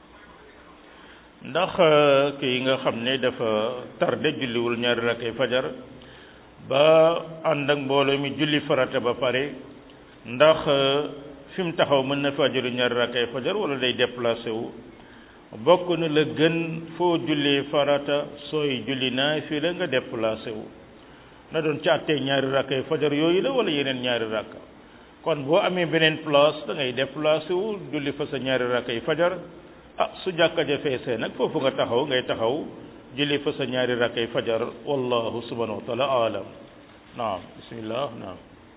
ndax kii nga xam ne dafa tardé julliwul ñaari rakkay fajar ba ànd ak mbooloo mi julli farata ba pare ndax fi mu taxaw mën na faa julli ñaari rakkay fajar wala day déplacé wu bokk na la gën foo jullee farata sooy julli naafila nga déplacé wu na doon càttee ñaari rakkay fajar yooyu la wala yeneen ñaari rakka kon boo amee beneen place da ngay déplacé wu julli fa sa ñaari rakkay fajar ah su jàkka ja feesee nag foofu nga taxaw ngay taxaw julli fa sa ñaari rakkay fajar wallahu subhanahu wa taala alam naam bismillah naam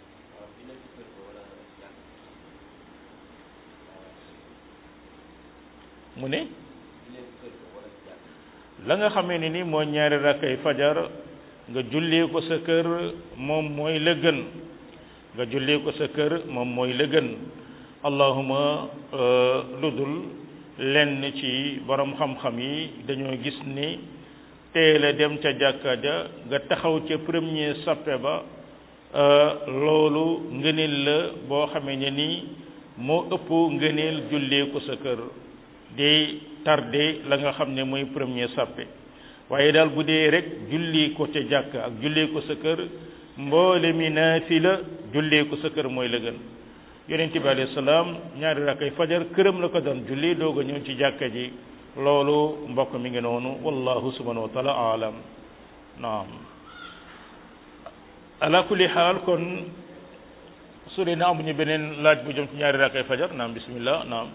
mu ne la nga xamee ne ni mooy ñaari rakkay fajar nga jullee ko sa kër moom mooy la gën nga jullee ko sa kër moom mooy la gën allahuma lu dul lenn ci borom xam-xam yi dañoo gis ni teel a dem ca jàkka ja nga taxaw ca premier sappe ba loolu ngëneel la boo xamee ne ni moo ëpp ngëneel jullee ko sa kër di tardé la nga xam ne mooy premier sappe waaye daal bu dee rek julli ko ca jàkk ak julli ko sa kër mboole mi naafila jullee ko sa kër mooy la gën yonent bi alayhi salaam ñaari rakkay fajar këram la ko doon julli doog a ñëw ci jàkka ji loolu mbokk mi ngi noonu wallahu subhanahu wa taala aalam naam ala kulli xaal kon su dee na amuñu beneen laaj bu jëm ci ñaari rakkay fajar naam bismillah naam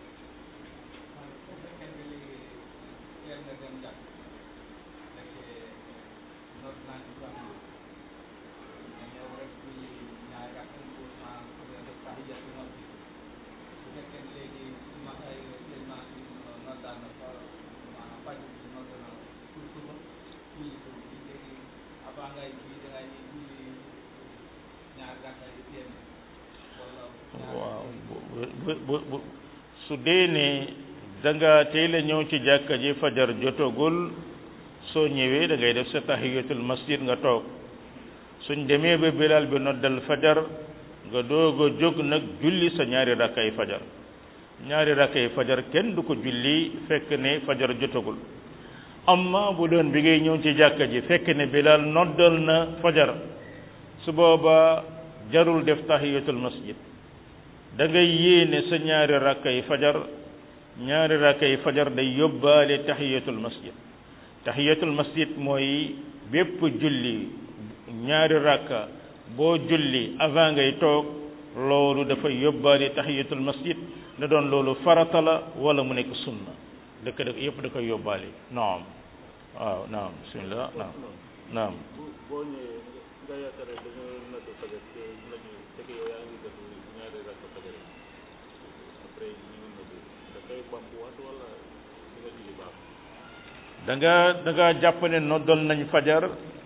waaw bu bu bu su dee ne da nga teel a ñëw ci jàkka ji fajar jotagul soo ñëwee da ngay def sa tahiyatul masjid nga toog suñ demee ba bilal bi noddal fajar nga doog a jóg nag julli sa ñaari rakkay fajar ñaari rakkay fajar kenn du ko julli fekk ne fajar jotagul amma bu doon bi ngay ñëw ci jàkka ji fekk ne bilal noddal na fajar su booba jarul def tahiyatul masjid da ngay yéene sa ñaari rakkay fajar ñaari rakkay fajar day yóbbaale tahiyatul masjid tahiyatul masjid mooy bépp julli ñaari rakka boo julli avant ngay toog loolu dafay yóbbaale tahiyatul masjid na doon loolu farata la wala mu nekk sunna dëkk dëkk yëpp da koy yóbbaale naam waaw naam bismillah naam naam bu boo ñëwee nga yaakaar ne dañoo natt fajar te nañu fekk yow yaa ngi def ñaari rakk fajar yi après ñu ngi natt da koy bamtuwaat wala di nga julli baax da nga da nga jàpp ne noddal nañ fajar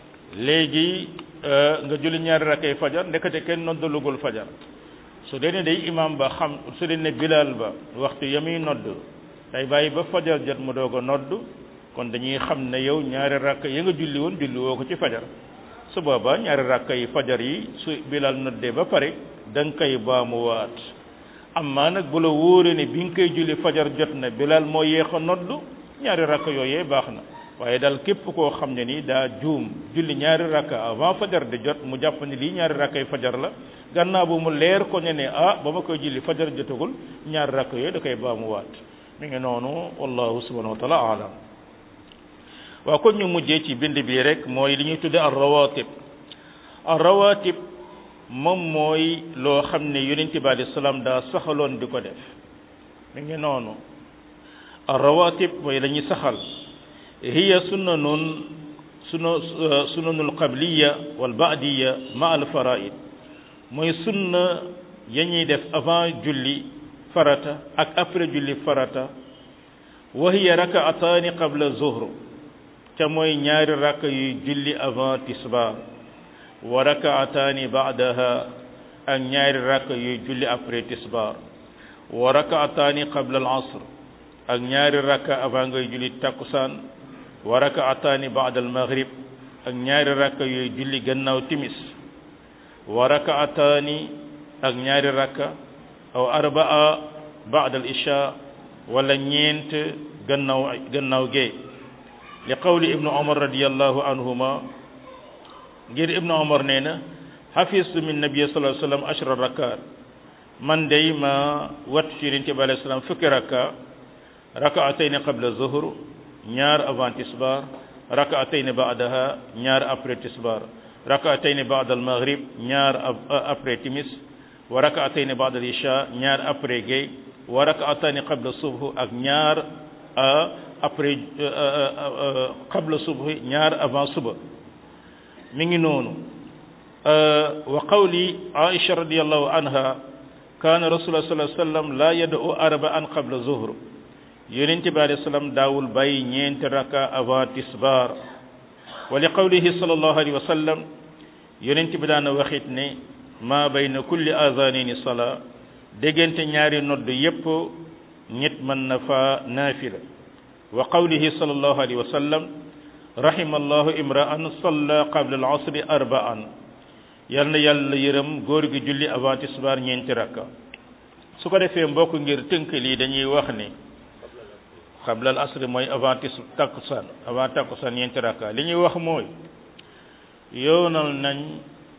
léegi nga julli ñaari rakkay fajar ndekete kenn noddalugul fajar su dee ne day imam ba xam su dee ne bilal ba waxtu ya muy nodd day bàyyi ba fajar jot mu doog a nodd kon dañuy xam ne yow ñaari rakk ya nga julli woon julli woo ko ci fajar su boobaa ñaari rakk yi fajar yi su bilal noddee ba pare da nga koy baamuwaat amma nag bu la wóoree ne bi nga koy julli fajar jot na bilal moo yéex a nodd ñaari rakk yooyee baax na waaye daal képp koo xam ne ni daa juum julli ñaari rakk avant fajar di jot mu jàpp ne lii ñaari rakkay fajar la gannaaw bu mu leer ko ne ne ah ba ma koy julli fajar jotagul ñaari rakk yooyu da koy baamuwaat mi ngi noonu wallahu subhanahu wa taala alam waaw kon ñu mujjee ci bind bi rek mooy li ñuy tudde ar rawatib ar rawatib moom mooy loo xam ne yonent bi alayhi salaam daa saxaloon di ko def mi ngi noonu ar rawatib mooy la ñuy saxal hiya sunnanun sunu sunanul qabliya wal baadiya ma al faraid mooy sunna ya ñuy def avant julli farata ak après julli farata wa hiya rakaataani qabla zuhr ca mooy ñaari rakk yuy julli avant tisbaar wa rakaataani baadaha ak ñaari rakk yuy julli après tisbaar wa rakaataani qabla al asr ak ñaari rakk avant ngay julli takkusaan wa rakaataani baada al maghrib ak ñaari rakk yuy julli gannaaw timis wa rakaataani ak ñaari rakk aw arbaa baada al isha wala ñeent gannaaw gannaaw gee li qawli ibnu omar radiallahu anhuma ngir ibnu omar nee na xafistu min nabi sallallahu alayhi wasallam ashra rakat man day ma wat ci yonent bi alayhi salaam fukki rakka rakaatayni qabla zuhr ñaar avant tisbar rakaatayni baadaha ñaar après tisbar rakaatayni baada al maghrib ñaar après timis wa rakaatayni baada al isha ñaar après gay wa rakaatayni qabla subh ak ñaar après qabla subhi ñaar avant suba mi ngi noonu wa qawli aisha radiallahu anha kaana rasulullah sallallahu alayhi wasallam la yad'u arba'an qabla zuhr yonente bi alayhi salaam daawul bàyyi ñeenti raka avant tisbar wa li qawlihi sallallahu alayhi wa sallam yonente bi daana waxit ne ma bayna kulli azanini sala déggante ñaari nodd yépp ñett mën na fa naafila wa qawlihi sallallahu alayhi wa sallam rahima allahu imra'an salla qabla al-asri arba'an yal na yàlla yërëm góor gi julli avant tisbaar ñeenti rakka su ko defee mbokk ngir tënk lii dañuy wax ne qabla al-asri mooy avant tis takkusaan avant takkusaan ñeenti rakka li ñuy wax mooy yoonal nañ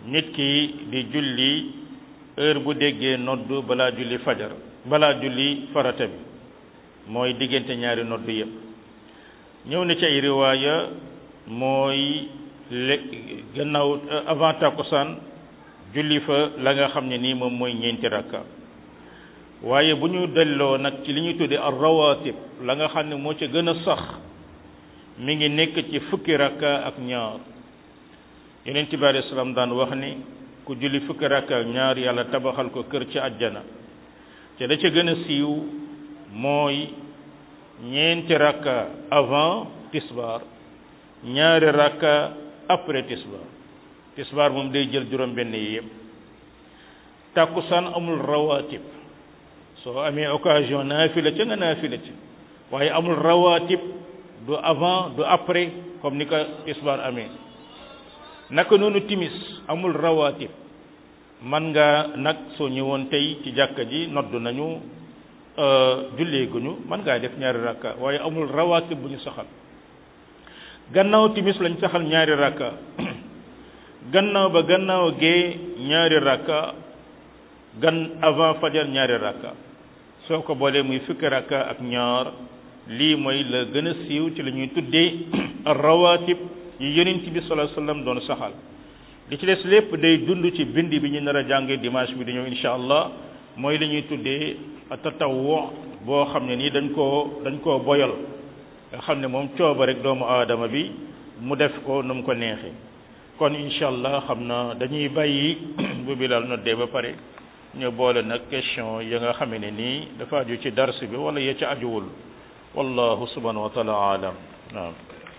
nit ki di julli heure bu déggee nodd balaa julli fajar balaa julli farata bi mooy diggante ñaari nodd yépp ñëw na ci ay riwaaya mooy le gannaaw avant takkusaan julli fa la nga xam ne nii moom mooy ñeenti rakka waaye bu ñu delloo nag ci li ñuy tuddee ar rawatib la nga xam ne moo ca gën a sax mi ngi nekk ci fukki rakka ak ñaar yonent bi alayhi salaam daan wax ni ku julli fukki rakka ak ñaar yàlla tabaxal ko kër ci àjjana te da ca gën a siiw mooy ñeenti rakka avant tisbaar ñaari rakka après tisbaar tisbaar moom day jël juróom benn yi yëpp tàkkusaan amul rawatib soo amee occasion naafila ca nga naafila ca waaye amul rawatib du avant du après comme ni ko tisbaar amee naka noonu timis amul rawatib man nga nag soo ñëwoon tey ci jàkka ji nodd nañu julleeguñu man ngaa def ñaari rakka waaye amul rawatib bu ñu saxal gannaaw timis lañ saxal ñaari rakka gannaaw ba gannaaw gee ñaari rakka gan avant fajar ñaari rakka soo ko boolee muy fukki rakka ak ñaar lii mooy la gën a siiw ci la ñuy tuddee rawatib yi yonent bi sallallahu alayhi wasallam doon saxal li ci des lépp day dund ci bind bi ñu nar a jàngee dimanche bi di ñëw insha allah mooy li ñuy tuddee tatawwu boo xam ne nii dañ koo dañ koo boyal nga xam ne moom cooba rek doomu aadama bi mu def ko nu mu ko neexee kon insha allah xam na dañuy bàyyi bu bilal noddee ba pare ñu boole nag question ya nga xam ne nii dafa aju ci dars bi wala ya ca ajuwul wallahu subhanahu wa taala alam naam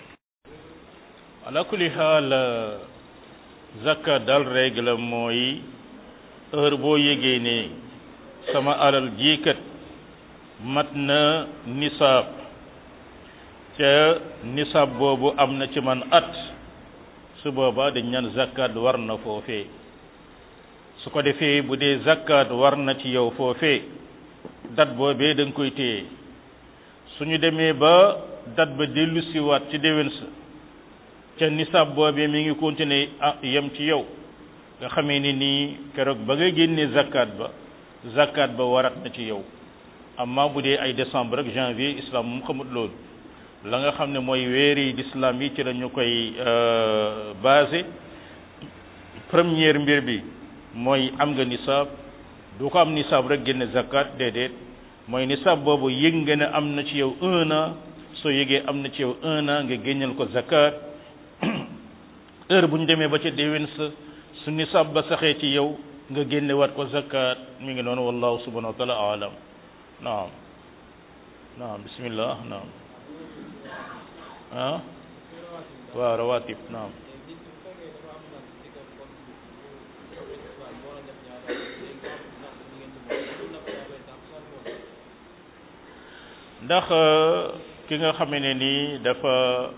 ala kulli xaal zakka dal règle mooy heure boo yégee ne sama alal jiikat mat na nisaab ca nisaab boobu am na ci man at su boobaa dañ ñaan zakkaat war na foofee su ko defee bu dee zakkaat war na ci yow foofee dat boobee da nga koy téye suñu demee ba dat ba dellu siwaat ci déwén sa ca nisaab boobee mi ngi continuer ah yem ci yow nga xamee ni nii keroog ba nga génnee zakkaat ba zakkaat ba warat na ci yow amma bu dee ay décembre ak janvier islam moom xamut loolu la nga xam ne mooy weeri d'islam yi ci la ñu koy basé première mbir bi mooy am nga nisaab du ko am nisaab rek génne zakkaat déedéet mooy nisaab boobu yëg nga ne am na ci yow un an soo yëgee am na ci yow un an nga génneel ko zakkaat heure bu ñu demee ba ca déwén sa su nisaab ba saxee ci yow nga génne waat ko zakkaat mi ngi noonu wallahu subhanahu wa taala alam naam naam bismillah naam ah waaw rawatib naam ndax ki nga xamee ne nii dafa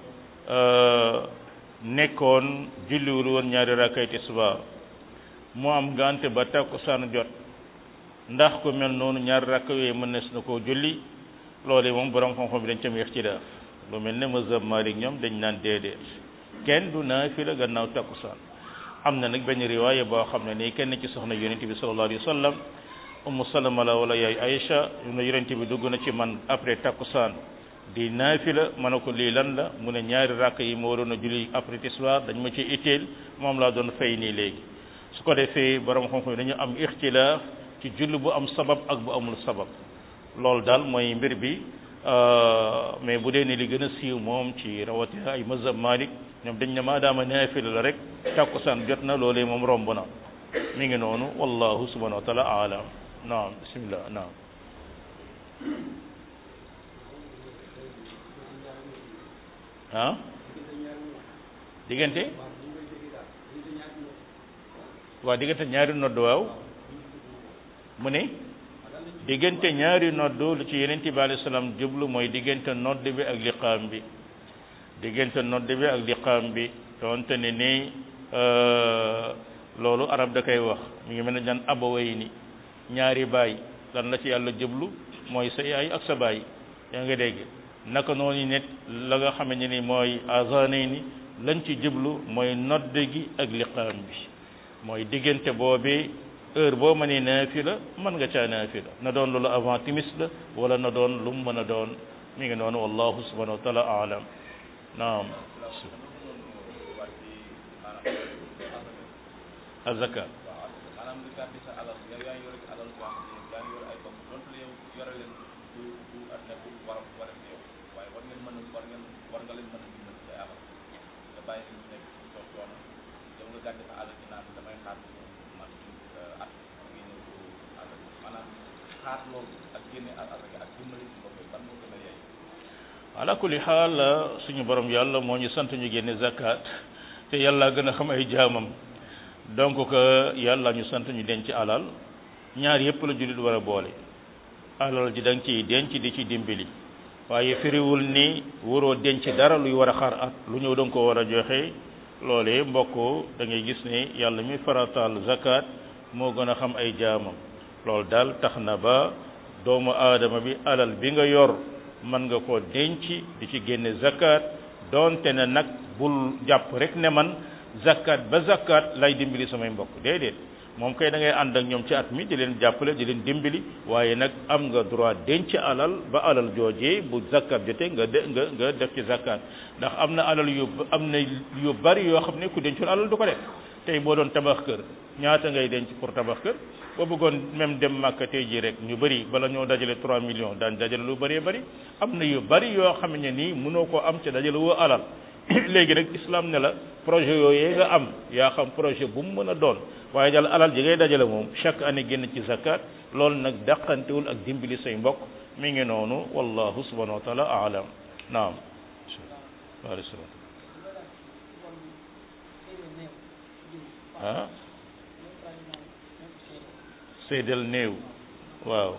nekkoon julliwul woon ñaari rakkay tisbaar mu am gante ba takkusaan jot ndax ku mel noonu ñaari rakk yooyu mën nes na koo julli loolu moom borom xam-xam bi dañ ca wax ci def lu mel ne mazhab Maalik ñoom dañ naan déedéet kenn du naafila gannaaw takkusaan am na nag benn riwaaya boo xam ne nii kenn ci soxna yonent bi sallallahu alayhi wa sallam ummu salama la wala yaay Aïcha yu ne yonent bi dugg na ci man après takkusaan di naafila ma ne ko lii lan la mu ne ñaari rakk yi ma waroon a julli après tisbaar dañ ma ci itteel moom laa doon fay nii léegi su ko defee borom xam-xam yi dañu am ixtilaaf ci julli bu am sabab ak bu amul sabab loolu daal mooy mbir bi mais bu dee ne li gën a siiw moom ci rawatina ay mazhab Malik ñoom dañ ne maadaama naafila la rek takkusaan jot na loolee moom romb na mi ngi noonu wallahu subhanahu wa taala alam naam bismillah naam ah diggante waaw diggante ñaari nodd waaw mu ne diggante ñaari nodd lu ci yeneen bi alayhi salaam jublu mooy diggante nodd bi ak liqaam bi diggante nodd bi ak liqaam bi doonte ne ni loolu arab da koy wax mi ngi mel ne ñaan abaway ni ñaari baay lan la ci yàlla jublu mooy sa yaay ak sa baay yaa nga dégg naka noonu nit la nga xamante ni mooy azanay ni lañ ci jublu mooy nodd gi ak liqaam bi mooy diggante boobi heure boo mënee naafila mën nga caa naafila na doon loolu avant timis la wala na doon lu mu mën a doon mi ngi noonu wallahu subhanahu wa taala aalam naam azaka maanaam nga gàddi sa alal yow yaa ngi yore alal jàmm yaa ngi yore ay bopp donte la yow yore leen du du at nekkul war a war a yow waaye war ngeen mën a war ngeen war nga leen mën a dimbali say alal nga bàyyi leen ñu nekk ci toog coono yow nga gàddi sa alal ci naan damay xaar man at ngi ñëw ko alal maanaam xaar loolu ak génne alal ak dimbali ci bopp ban moo gën a yey ala kulli xaal suñu borom yàlla moo ñu sant ñu génne zakat te yàlla gën a xam ay jaamam donc que yàlla ñu sant ñu denc alal ñaar yëpp la jullit war a boole alal ji da nga ciy denc di ci dimbali waaye firiwul ni waroo denc dara luy war a xaar at lu ñëw da nga ko war a joxe loolee mbokk da ngay gis ne yàlla mi farataal zakat moo gën a xam ay jaamam loolu daal tax na ba doomu aadama bi alal bi nga yor mën nga koo denc di ci génne zakat doonte ne nag bul jàpp rek ne man zakat ba zakat lay dimbali samay mbokk déedéet moom kay da ngay ànd ak ñoom ci at mi di leen jàppale di leen dimbali waaye nag am nga droit denc alal ba alal joojee bu zakat jotee nga de nga nga def ci zakat ndax am na alal yu am na yu bari yoo xam ne ku dencul alal du ko def tey boo doon tabax kër ñaata ngay denc pour tabax kër boo bëggoon même dem Màkka tey jii rek ñu bëri bala ñoo dajale 3 millions daan dajale lu bëree bëri am na yu bëri yoo xam ne nii mënoo koo am ca dajale woo alal léegi rek islam ne la projet yooyu nga am yaa xam projet bu mu mën a doon waaye daal alal ji ngay dajale moom chaque année génn ci zakat loolu nag dàqantewul ak dimbali say mbokk mi ngi noonu wallahu subhanahu wa taala aalam naam waaleykum salaam ah seedal néew waaw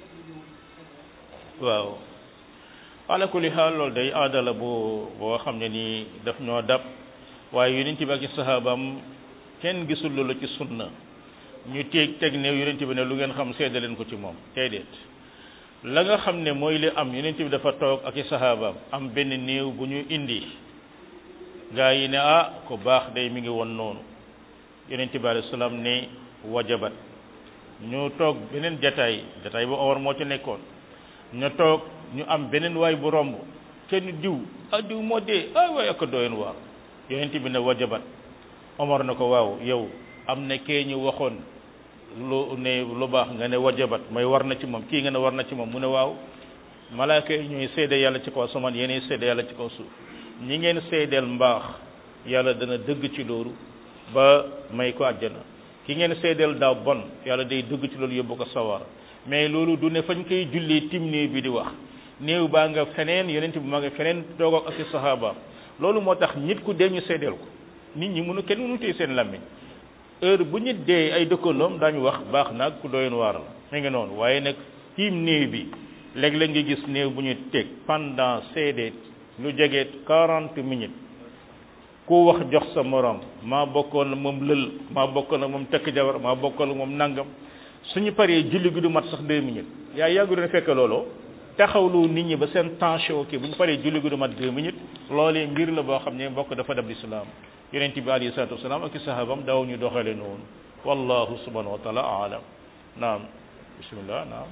waaw ala kulli xaal loolu day aadala bu boo xam ne nii daf ñoo dab waaye yonent bi ak i sahaabam kenn gisul loolu ci sunna ñu teeg teg néew yonent bi ne lu ngeen xam seede leen ko ci moom déedéet la nga xam ne mooy li am yonent bi dafa toog ak i sahaabam am benn néew bu ñu indi gaa yi ne ah ko baax day mi ngi woon noonu yonent bi alayhi salaam ne wajabat ñu toog beneen jataay jataay bu Omar moo ci nekkoon ñu toog ñu am beneen waay bu romb kenn diw ah diw moo dee ay waay ak doyen waar yonent bi ne wajabat Omar na ko waaw yow am na kee ñu waxoon lu ne lu baax nga ne wajabat mooy war na ci moom kii nga ne war na ci moom mu ne waaw malaaka yi ñooy seede yàlla ci kaw asamaan yéenay seede yàlla ci kaw suuf ñi ngeen seedeel mbaax yàlla dana dëgg ci loolu ba may ko àjjana ki ngeen seedeel daaw bon yàlla day dëgg ci loolu yóbbu ko sawar mais loolu du ne fañ koy jullee tim néew bi di wax néew baa nga feneen yonent bi maa nga feneen toog ak ci sahaaba loolu moo tax nit ku dee ñu seedeel ko nit ñi mënu kenn mënu téye seen làmmiñ heure bu nit dee ay dëkkandoom daañu wax baax naag ku doyoon waar la mi ngi noonu waaye nag tiim néew bi léeg-léeg nga gis néew bu ñu teg pendant seede lu jege quarante minutes ku wax jox sa morom maa bokkoon na moom lël maa bokkoon na moom tekk jabar maa bokkoon na moom nangam suñu paree julli gi du mat sax deux minutes yaa yàggu doon fekk looloo taxawlu nit ñi ba seen tension kii bu ñu paree julli gi du mat deux minutes loolee mbir la boo xam ne mbokk dafa dab lislaam yonent bi alayhi salaatu wasalaam ak i sahabam daaw ñu doxale noonu wallahu subhanahu wa taala aalam naam bismillah naam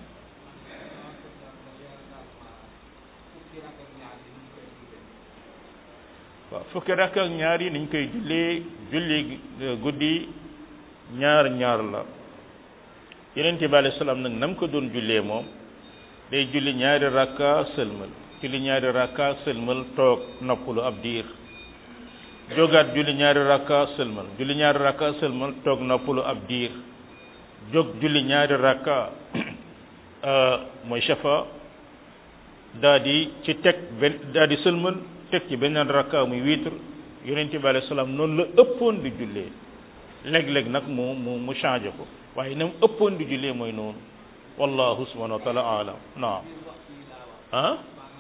waaw fukki rakk ak ñaar yi niñ koy jullee julli guddi ñaar ñaar la yonent bi alayhi salaam nag nam ko doon jullee moom day julli ñaari rakka sëlmal julli ñaari rakka sëlmal toog noppalu ab diir jógaat julli ñaari rakka sëlmal julli ñaari rakka sëlmal toog noppalu ab diir jóg julli ñaari rakka mooy shafa daa di ci teg benn daa di sëlmal teg ci beneen rakka muy witre yonent bi alayhi salaam noonu la ëppoon di jullee léeg-léeg nag mu mu mu changé ko waaye na mu ëppoon di jullee mooy noonu wallahu subhanahu wa taala alam naam ah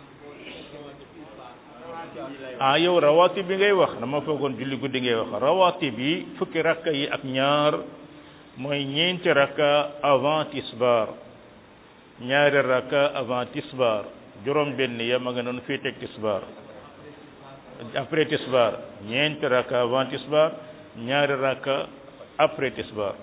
ah yow rawatib bi ngay wax dama foogoon julli guddi ngay wax rawatib yi fukki rakka yi ak ñaar mooy ñeenti rakka avant tisbar ñaari rakka avant tisbar juróom benn ya ma nga noonu fii teg tisbar après tisbar ñeenti rakka avant tisbar ñaari rakka après tisbaar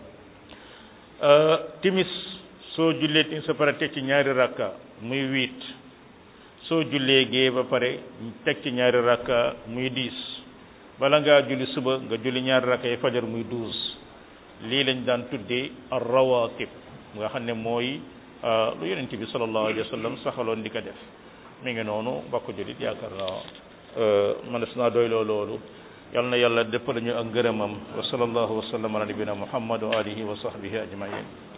timis soo jullee timis ba pare teg ci ñaari rakka muy huit soo jullee gee ba pare teg ci ñaari rakka muy dix bala ngaa julli suba nga julli ñaari rakka yi fajar muy douze lii lañ daan tuddee ar rawatib nga xam ne mooy lu yonent bi sallallahu alayhi wa sallam saxaloon di ko def mi ngi noonu mbokk jullit yaakaar naa manes naa doy loo loolu yal na yàlla dëppal ñu ak ngërëmam wa sallallahu wa sallam ala nabina muhammad wa alihi wa sahbihi ajmain